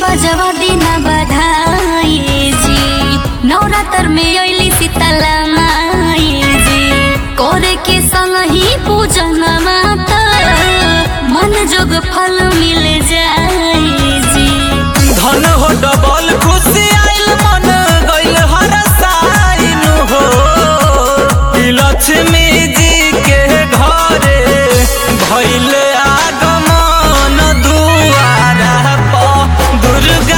बजवा दिना बधाई जी नवरात्र में अइली शीतला माई जी करे के संग ही पूजन माता मन जोग फल मिल जाई जी धन हो डबल खुशी आइल मन गइल हर साइन हो ई लक्ष्मी जी के घरे भइल आगमन दुआरा प दुर्गा